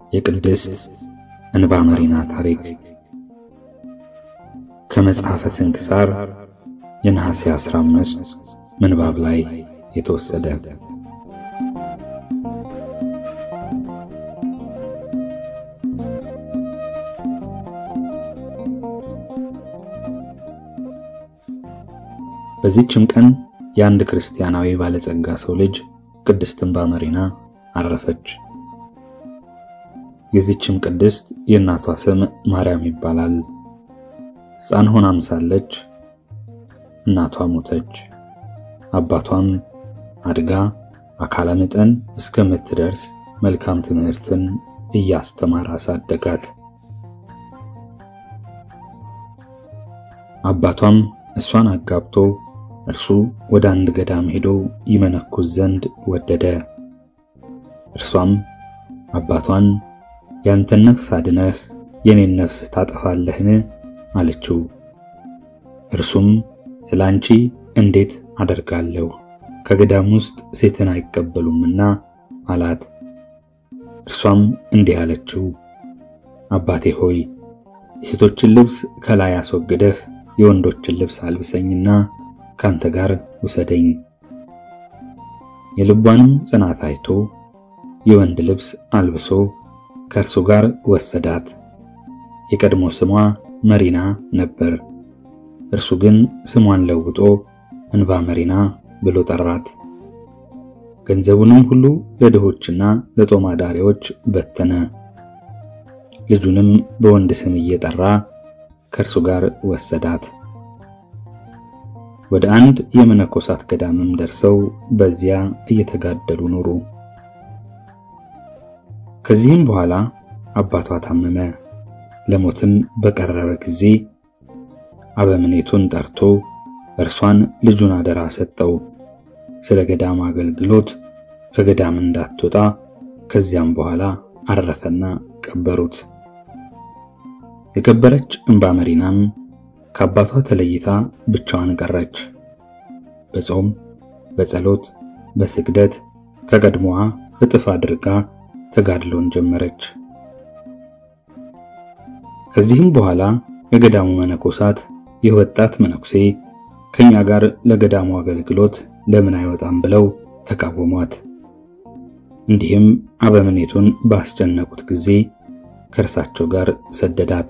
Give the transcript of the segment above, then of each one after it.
የቅድስት እንባ መሪና ታሪክ ከመጽሐፈ ስንክሳር የነሐሴ 15 ምንባብ ላይ የተወሰደ። በዚህችም ቀን የአንድ ክርስቲያናዊ ባለጸጋ ሰው ልጅ ቅድስት እንባ መሪና አረፈች። የዚችም ቅድስት የእናቷ ስም ማርያም ይባላል። ሕፃን ሆናም ሳለች እናቷ ሞተች። አባቷም አድጋ አካለ መጠን እስከምትደርስ መልካም ትምህርትን እያስተማረ አሳደጋት። አባቷም እሷን አጋብቶ እርሱ ወደ አንድ ገዳም ሄዶ ይመነኩስ ዘንድ ወደደ። እርሷም አባቷን ያንተን ነፍስ አድነህ የኔን ነፍስ ታጠፋለህን? አለችው። እርሱም ስለ አንቺ እንዴት አደርጋለሁ ከገዳም ውስጥ ሴትን አይቀበሉምና አላት። እርሷም እንዲህ አለችው፣ አባቴ ሆይ የሴቶችን ልብስ ከላይ አስወግደህ የወንዶችን ልብስ አልብሰኝና ካንተ ጋር ውሰደኝ። የልቧንም ጽናት አይቶ የወንድ ልብስ አልብሶ ከእርሱ ጋር ወሰዳት። የቀድሞ ስሟ መሪና ነበር። እርሱ ግን ስሟን ለውጦ እንባ መሪና ብሎ ጠራት። ገንዘቡንም ሁሉ ለድሆችና ለጦም አዳሪዎች በተነ። ልጁንም በወንድ ስም እየጠራ ከእርሱ ጋር ወሰዳት። ወደ አንድ የመነኮሳት ገዳምም ደርሰው በዚያ እየተጋደሉ ኖሩ። ከዚህም በኋላ አባቷ ታመመ። ለሞትም በቀረበ ጊዜ አበምኔቱን ጠርቶ እርሷን ልጁን አደራ ሰጠው። ስለ ገዳም አገልግሎት ከገዳም እንዳትወጣ። ከዚያም በኋላ አረፈና ቀበሩት። የከበረች እንባ መሪናም ከአባቷ ተለይታ ብቻዋን ቀረች። በጾም በጸሎት በስግደት ከቀድሞዋ እጥፍ አድርጋ ተጋድሎን ጀመረች። ከዚህም በኋላ የገዳሙ መነኮሳት ይህ ወጣት መነኩሴ ከኛ ጋር ለገዳሙ አገልግሎት ለምን አይወጣም ብለው ተቃወሟት። እንዲህም አበምኔቱን ባስጨነቁት ጊዜ ከእርሳቸው ጋር ሰደዳት።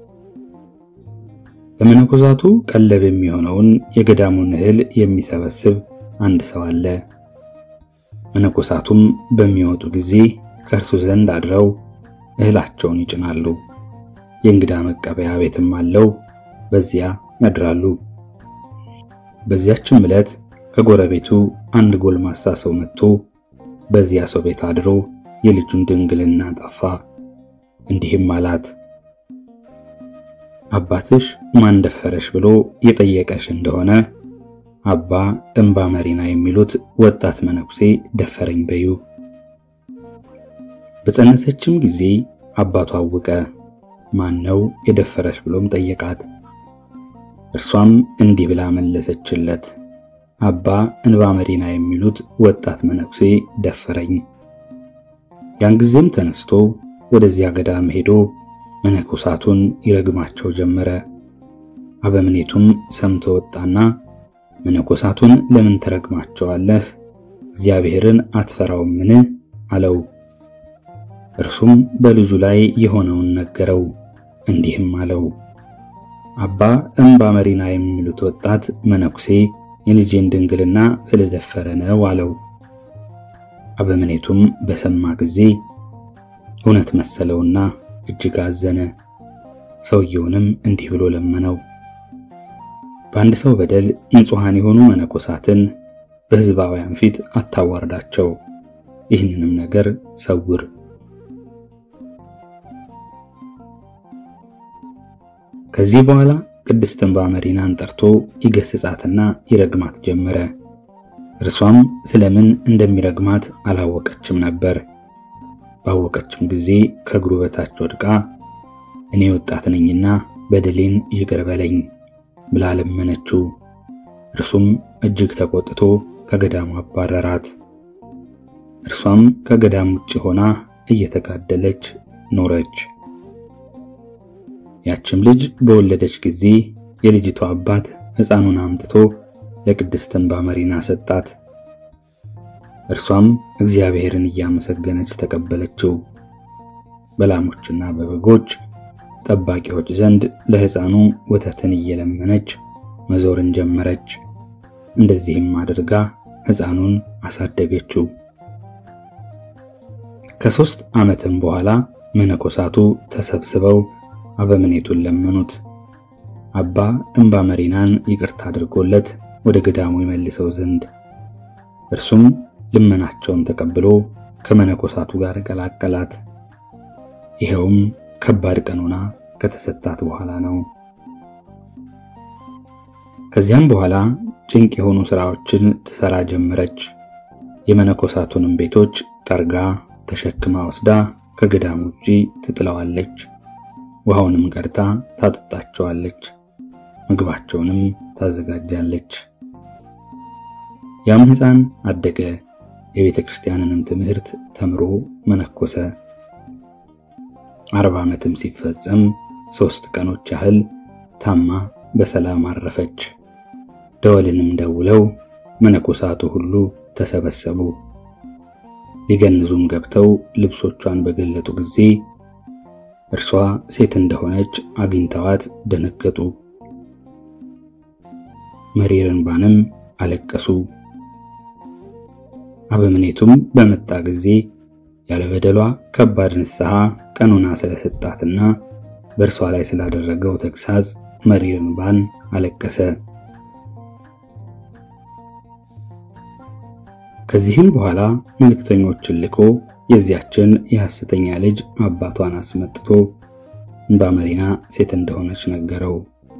ለመነኮሳቱ ቀለብ የሚሆነውን የገዳሙን እህል የሚሰበስብ አንድ ሰው አለ። መነኮሳቱም በሚወጡ ጊዜ ከእርሱ ዘንድ አድረው እህላቸውን ይጭናሉ። የእንግዳ መቀበያ ቤትም አለው፣ በዚያ ያድራሉ። በዚያችም ዕለት ከጎረቤቱ አንድ ጎልማሳ ሰው መጥቶ በዚያ ሰው ቤት አድሮ የልጁን ድንግልና ጠፋ። እንዲህም አላት፣ አባትሽ ማን ደፈረሽ ብሎ የጠየቀሽ እንደሆነ አባ እንባ መሪና የሚሉት ወጣት መነኩሴ ደፈረኝ በዩ። በጸነሰችም ጊዜ አባቷ አወቀ። ማን ነው የደፈረሽ ብሎም ጠየቃት። እርሷም እንዲህ ብላ መለሰችለት፣ አባ እንባ መሪና የሚሉት ወጣት መነኩሴ ደፈረኝ። ያን ጊዜም ተነስቶ ወደዚያ ገዳም ሄዶ መነኮሳቱን ይረግማቸው ጀመረ። አበምኔቱም ሰምቶ ወጣና መነኮሳቱን ለምን ትረግማቸዋለህ? እግዚአብሔርን አትፈራውምን? አለው። እርሱም በልጁ ላይ የሆነውን ነገረው። እንዲህም አለው፣ አባ እንባ መሪና የሚሉት ወጣት መነኩሴ የልጄን ድንግልና ስለደፈረ ነው አለው። አበምኔቱም በሰማ ጊዜ እውነት መሰለውና እጅግ አዘነ። ሰውየውንም እንዲህ ብሎ ለመነው፣ በአንድ ሰው በደል ንጹሐን የሆኑ መነኮሳትን በሕዝባውያን ፊት አታዋርዳቸው፣ ይህንንም ነገር ሰውር። ከዚህ በኋላ ቅድስት እንባ መሪናን ጠርቶ ይገስጻትና ይረግማት ጀመረ። እርሷም ስለምን እንደሚረግማት አላወቀችም ነበር። ባወቀችም ጊዜ ከእግሩ በታች ወድቃ እኔ ወጣት ነኝና በደሌን ይቅር በለኝ ብላ ለመነችው። እርሱም እጅግ ተቆጥቶ ከገዳሙ አባረራት። እርሷም ከገዳም ውጭ ሆና እየተጋደለች ኖረች። ያችም ልጅ በወለደች ጊዜ የልጅቷ አባት ሕፃኑን አምጥቶ ለቅድስት እንባ መሪና ሰጣት። እርሷም እግዚአብሔርን እያመሰገነች ተቀበለችው። በላሞችና በበጎች ጠባቂዎች ዘንድ ለሕፃኑ ወተትን እየለመነች መዞርን ጀመረች። እንደዚህም አድርጋ ሕፃኑን አሳደገችው። ከሦስት ዓመትም በኋላ መነኮሳቱ ተሰብስበው አበምኔቱን ለመኑት። አባ እንባ መሪናን ይቅርታ አድርጎለት ወደ ገዳሙ ይመልሰው ዘንድ። እርሱም ልመናቸውን ተቀብሎ ከመነኮሳቱ ጋር ቀላቀላት። ይኸውም ከባድ ቀኖና ከተሰጣት በኋላ ነው። ከዚያም በኋላ ጭንቅ የሆኑ ሥራዎችን ትሠራ ጀመረች። የመነኮሳቱንም ቤቶች ጠርጋ ተሸክማ ወስዳ ከገዳሙ ውጪ ትጥለዋለች። ውሃውንም ቀድታ ታጠጣቸዋለች። ምግባቸውንም ታዘጋጃለች። ያም ሕፃን አደገ። የቤተ ክርስቲያንንም ትምህርት ተምሮ መነኮሰ። አርባ ዓመትም ሲፈጸም ሦስት ቀኖች ያህል ታማ በሰላም አረፈች። ደወልንም ደውለው መነኮሳቱ ሁሉ ተሰበሰቡ። ሊገንዙም ገብተው ልብሶቿን በገለጡ ጊዜ እርሷ ሴት እንደሆነች አግኝተዋት ደነገጡ። መሪር እንባንም አለቀሱ። አበምኔቱም በመጣ ጊዜ ያለ በደሏ ከባድ ንስሐ ቀኖና ስለሰጣትና በእርሷ ላይ ስላደረገው ተግሳጽ መሪር እንባን አለቀሰ። ከዚህም በኋላ መልእክተኞችን ልኮ የዚያችን የሐሰተኛ ልጅ አባቷን አስመጥቶ እንባ መሪና ሴት እንደሆነች ነገረው።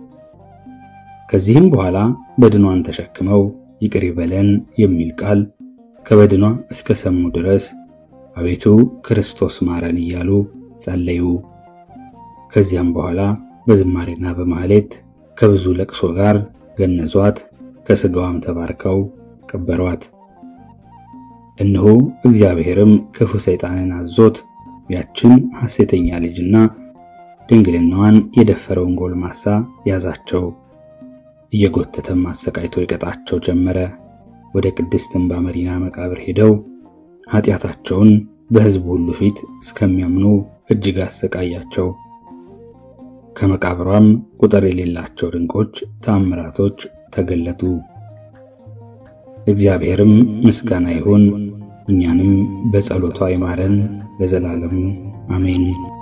ከዚህም በኋላ በድኗን ተሸክመው ይቅር ይበለን የሚል ቃል ከበድኗ እስከ ሰሙ ድረስ አቤቱ ክርስቶስ ማረን እያሉ ጸለዩ። ከዚያም በኋላ በዝማሬና በማህሌት ከብዙ ለቅሶ ጋር ገነዟት፣ ከሥጋዋም ተባርከው ቀበሯት። እነሆ እግዚአብሔርም ክፉ ሰይጣንን አዞት ያችን ሐሴተኛ ልጅና ድንግልናዋን የደፈረውን ጎልማሳ ያዛቸው። እየጎተተም አሰቃይቶ ይቀጣቸው ጀመረ። ወደ ቅድስት እንባ መሪና መቃብር ሄደው ኃጢአታቸውን በሕዝቡ ሁሉ ፊት እስከሚያምኑ እጅግ አሰቃያቸው። ከመቃብሯም ቁጥር የሌላቸው ድንቆች ተአምራቶች ተገለጡ። እግዚአብሔርም ምስጋና ይሁን፣ እኛንም በጸሎቷ ይማረን ለዘላለሙ አሜን።